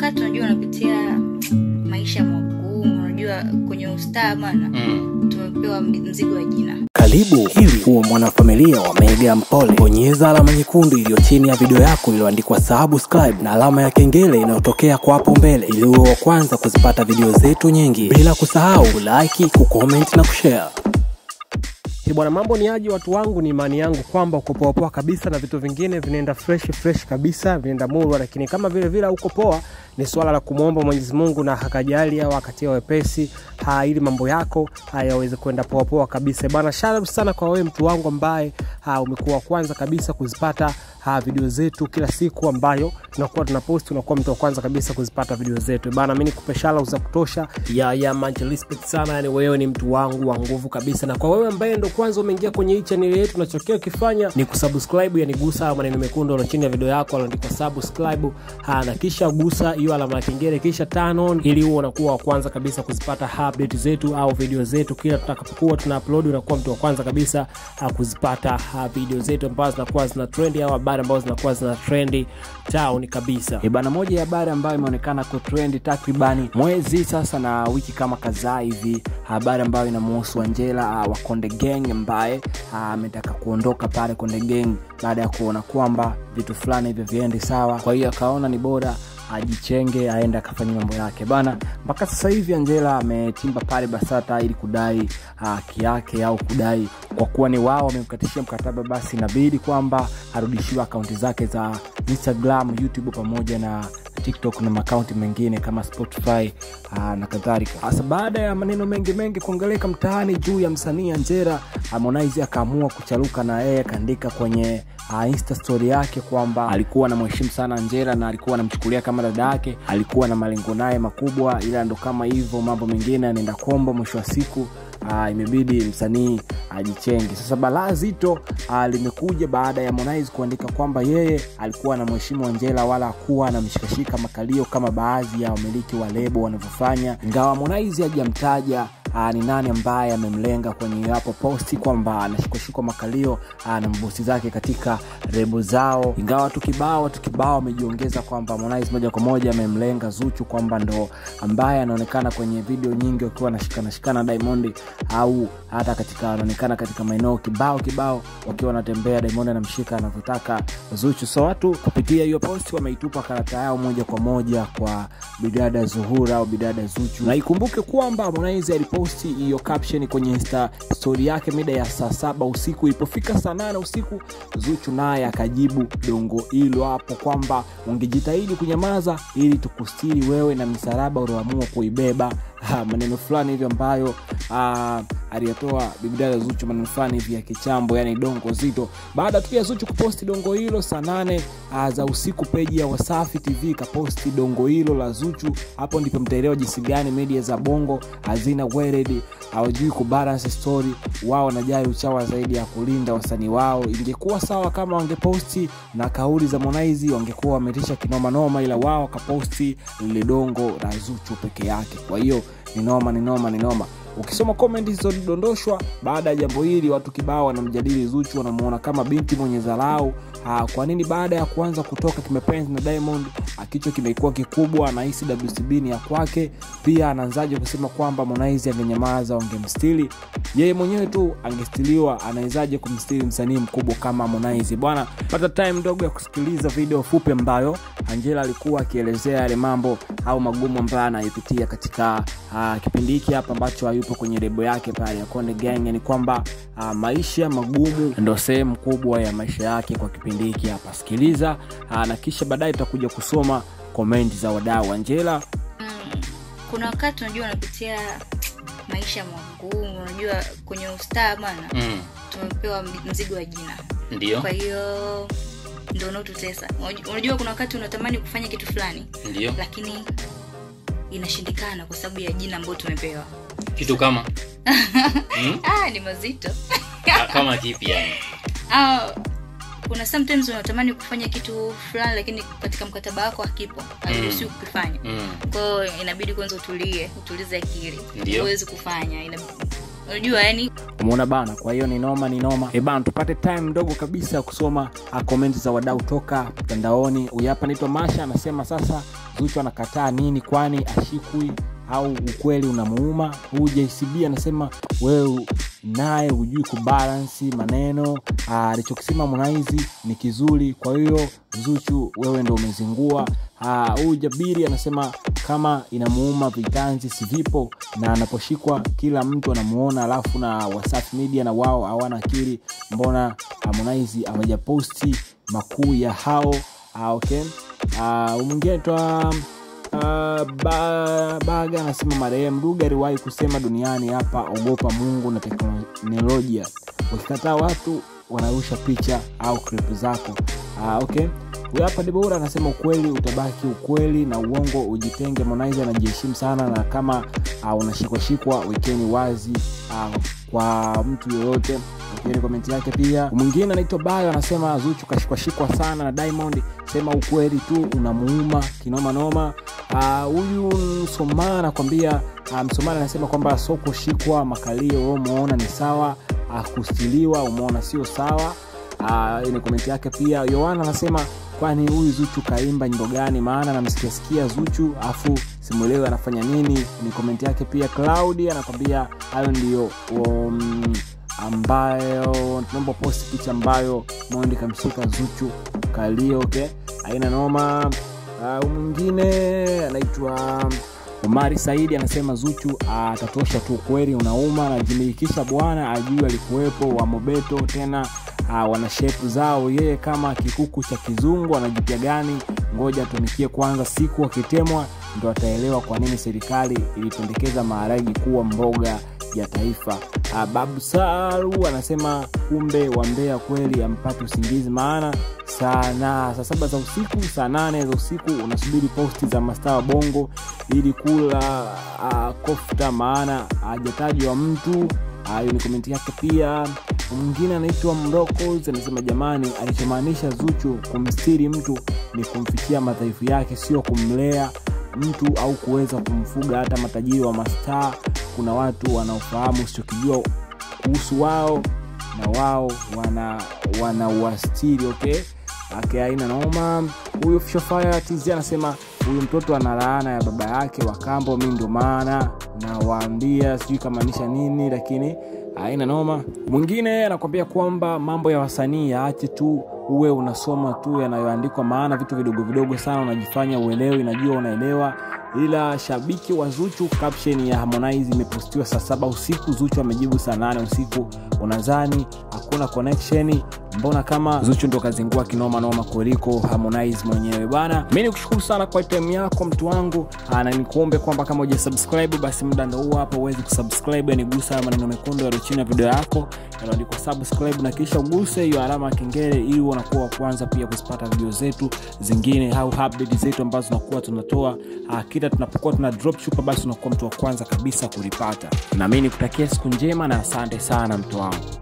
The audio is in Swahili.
wakati unajua unapitia maisha magumu unajua kwenye ustaa bana Mm. tumepewa mzigo wa jina Karibu ili uwe mwanafamilia wa Mega Mpole. Bonyeza alama nyekundu iliyo chini ya video yako iliyoandikwa subscribe na alama ya kengele inayotokea kwa hapo mbele ili uwe wa kwanza kuzipata video zetu nyingi, bila kusahau kulike, kucomment na kushare. Ni bwana, mambo ni aje watu wangu? Ni imani yangu kwamba uko poa poa kabisa na vitu vingine vinaenda fresh fresh kabisa, vinaenda murwa, lakini kama vile vile uko poa, ni swala la kumwomba Mwenyezi Mungu na hakajali au akatia wepesi ha, ili mambo yako hayaweze kwenda poa poa kabisa bwana. Shout out sana kwa wewe mtu wangu ambaye ha, umekuwa wa kwanza kabisa kuzipata ha, video zetu kila siku ambayo tunakuwa tunapost, unakuwa mtu wa kwanza kabisa kuzipata video zetu bana. Mimi nikupe shout out za kutosha ya ya much respect sana, yani wewe ni mtu wangu wa nguvu kabisa, na kwa wewe ambaye ndo kwanza umeingia kwenye hii channel yetu, unachokea ukifanya ni kusubscribe, yani gusa hayo maneno mekundu yaliyo chini ya video yako yaliyoandikwa subscribe, ha, na kisha gusa hiyo alama ya kengele, kisha turn on, ili uwe unakuwa wa kwanza kabisa kuzipata update zetu au video zetu kila tutakapokuwa tuna upload, unakuwa mtu wa kwanza kabisa ha, kuzipata ha, video zetu ambazo zinakuwa zina trend au habari ambazo zinakuwa zina trend town kabisa. E bana, moja ya habari ambayo imeonekana kutrendi takribani mwezi sasa na wiki kama kadhaa hivi, habari ambayo inamuhusu Angela uh, wa Konde Gang ambaye ah, ametaka kuondoka pale Konde Gang baada ya kuona kwamba vitu fulani hivyo viendi sawa, kwa hiyo akaona ni bora ajichenge aende akafanya mambo yake bana. Mpaka sasa hivi Angela ametimba pale Basata ili kudai haki yake au kudai kwa kuwa ni wao wamemkatishia mkataba, basi inabidi kwamba arudishiwe akaunti zake za Instagram, YouTube pamoja na TikTok na makaunti mengine kama Spotify aa, na kadhalika. Sasa baada ya maneno mengi mengi kuongeleka mtaani juu ya msanii Angela, Harmonize akaamua kucharuka na yeye akaandika kwenye uh, insta story yake kwamba alikuwa anamheshimu sana Angela na alikuwa anamchukulia kama dada yake, alikuwa na malengo naye makubwa, ila ndo kama hivyo mambo mengine anaenda kombo, mwisho wa siku uh, imebidi msanii ajichenge. Sasa balaa zito uh, limekuja baada ya Harmonize kuandika kwamba yeye alikuwa anamheshimu Angela wala hakuwa anamshikashika makalio kama baadhi ya wamiliki wa lebo wanavyofanya, ingawa Harmonize hajamtaja uh, ni nani ambaye amemlenga kwenye hapo posti kwamba anashikashikwa makalio uh, na mabosi zake katika rebo zao, ingawa watu kibao watu kibao wamejiongeza kwamba Harmonize moja kwa moja amemlenga Zuchu kwamba ndo ambaye anaonekana kwenye video nyingi wakiwa anashikana shikana Diamond au hata katika anaonekana katika maeneo kibao kibao wakiwa wanatembea, Diamond anamshika anavyotaka Zuchu. So watu kupitia hiyo posti wameitupa karata yao moja kwa moja kwa bidada Zuhura au bidada Zuchu, na ikumbuke kwamba Harmonize aliposti hiyo caption kwenye insta story yake mida ya saa saba usiku. Ilipofika saa nane usiku, Zuchu naye akajibu dongo hilo hapo kwamba ungejitahidi kunyamaza ili tukustiri wewe na misalaba ulioamua kuibeba. Ha, maneno fulani hivyo ambayo ah, aliyatoa bibidada Zuchu, maneno fulani hivi ya kichambo, yani dongo zito. Baada tu ya Zuchu kuposti dongo hilo saa nane ah, za usiku, peji ya Wasafi TV ikaposti dongo hilo la Zuchu. Hapo ndipo mtaelewa jinsi gani media za bongo hazina weledi, hawajui kubalance story. Wao wanajali uchawa zaidi ya kulinda wasanii wao. Ingekuwa sawa kama wangeposti na kauli za Harmonize, wangekuwa wametisha kinoma noma, ila wao wakaposti lile dongo la Zuchu peke yake. Kwa hiyo ni noma, ni noma, ni noma. Ukisoma komenti zilizodondoshwa baada ya jambo hili, watu kibao wanamjadili Zuchu, wanamuona kama binti mwenye dharau. Ah, Kwa nini baada ya kuanza kutoka kimapenzi na Diamond ah, kichwa kimekuwa kikubwa, anahisi WCB ni ya kwake. Pia anaanzaje kusema kwamba Harmonize angenyamaza wangemstili yeye mwenyewe tu angestiliwa, anawezaje kumstili msanii mkubwa kama Harmonize? Bwana, pata time ndogo ya kusikiliza video fupi ambayo Angela alikuwa akielezea yale mambo au magumu ambayo anayepitia katika uh, kipindi hiki hapa ambacho hayupo kwenye lebo yake pale ya Konde Gang. Ni kwamba uh, maisha magumu ndo sehemu kubwa ya maisha yake kwa kipindi hiki hapa. Sikiliza uh, na kisha baadaye tutakuja kusoma komenti za wadau. Angela mm, kuna wakati unajua unapitia maisha magumu unajua kwenye ustaa bana Mm. tumepewa mzigo wa jina Ndio. kwa hiyo ndo unaotutesa Unaj- unajua kuna wakati unatamani kufanya kitu fulani Ndio. lakini inashindikana kwa sababu ya jina ambayo tumepewa Kitu kama mm? ah, ni mazito Ah, kama kipi yani? ah, kuna sometimes unatamani kufanya kitu fulani lakini katika mkataba wako hakipo hairuhusiwi kukifanya Mm. kwao inabidi kwanza utulie utulize akili Ndio. uwezi kufanya Ina- unajua yani umeona bana kwa hiyo ni noma ni noma e bana tupate time ndogo kabisa ya kusoma ah, komenti za wadau toka mtandaoni huyu hapa naitwa masha anasema sasa zuchu anakataa nini kwani ashikwi au ukweli unamuuma huu jcb anasema wewe naye hujui kubalansi maneno Ah, alichokisema Harmonize ni kizuri kwa hiyo zuchu wewe ndo umezingua Ah, huyu jabiri anasema kama inamuuma vitanzi sivipo na anaposhikwa kila mtu anamuona alafu na wasafi media na wao hawana akili mbona Harmonize hawajaposti makuu ya hao ah, okay uh, mwingine twa Uh, ba, baga anasema marehemu Ruge aliwahi kusema duniani hapa ogopa mungu na teknolojia ukikataa watu wanarusha picha au clip zako uh, okay huyu hapa debora anasema ukweli utabaki ukweli na uongo ujitenge Harmonize anajiheshimu sana na kama uh, unashikwashikwa wekeni wazi uh, kwa mtu yoyote Ukieni komenti yake pia mwingine anaitwa bayo anasema zuchu kashikwashikwa sana na diamond sema ukweli tu unamuuma kinomanoma Ah, huyu uh, msomana anakwambia uh, msomana anasema kwamba so kushikwa makalio wewe umeona ni sawa uh, kustiliwa umeona sio sawa uh, ni komenti yake pia yohana anasema kwani huyu zuchu kaimba nyimbo gani maana namsikiasikia zuchu afu simuelewi anafanya nini ni komenti yake pia claudi anakwambia hayo ndiyo um, ambayo tunaomba posti picha ambayo mondi kamshika zuchu kalio okay aina noma uh, mwingine anaitwa umari saidi anasema zuchu atatosha tu kweli unauma anajimilikisha bwana ajui alikuwepo wa mobeto tena uh, wana shepu zao yeye kama kikuku cha kizungu anajipya gani ngoja atumikie kwanza siku akitemwa ndo ataelewa kwa nini serikali ilipendekeza maharagi kuwa mboga ya taifa uh, babu saru anasema kumbe wambea kweli ampati usingizi maana sana saa saba za usiku saa nane za usiku unasubiri posti za mastaa wa bongo ili kula uh, kofta maana hajatajwa mtu hiyo ni komenti yake pia mwingine anaitwa mrocos anasema jamani alichomaanisha zuchu kumstiri mtu ni kumfikia madhaifu yake sio kumlea mtu au kuweza kumfuga hata matajiri wa mastaa kuna watu wanaofahamu usichokijua kuhusu wao na wao wana wanauastiri okay ake aina noma huyu shofaya tz anasema huyu mtoto ana laana ya baba yake wa kambo mi ndio maana nawaambia sijui kamaanisha nini lakini aina noma mwingine anakwambia kwamba mambo ya wasanii yaache tu uwe unasoma tu yanayoandikwa maana vitu vidogo vidogo sana unajifanya uelewi najua unaelewa ila shabiki wa zuchu caption ya harmonize imepostiwa saa saba usiku zuchu amejibu saa nane usiku unadhani hakuna connection mbona kama zuchu ndo kazingua kinoma noma kuliko harmonize mwenyewe bana mi ni kushukuru sana kwa time yako mtu wangu Aa, na nikuombe kwamba kama uja subscribe basi muda ndo huu hapa uweze kusubscribe yanigusa haya maneno mekundu yaliyo chini ya video yako yanaandikwa subscribe na kisha uguse hiyo alama ya kengele ili unakuwa wa kwanza pia kuzipata video zetu zingine au update zetu ambazo tunakuwa tunatoa uh, kila tunapokuwa tuna drop chupa basi unakuwa mtu wa kwanza kabisa kulipata na mi nikutakia siku njema na asante sana mtu wangu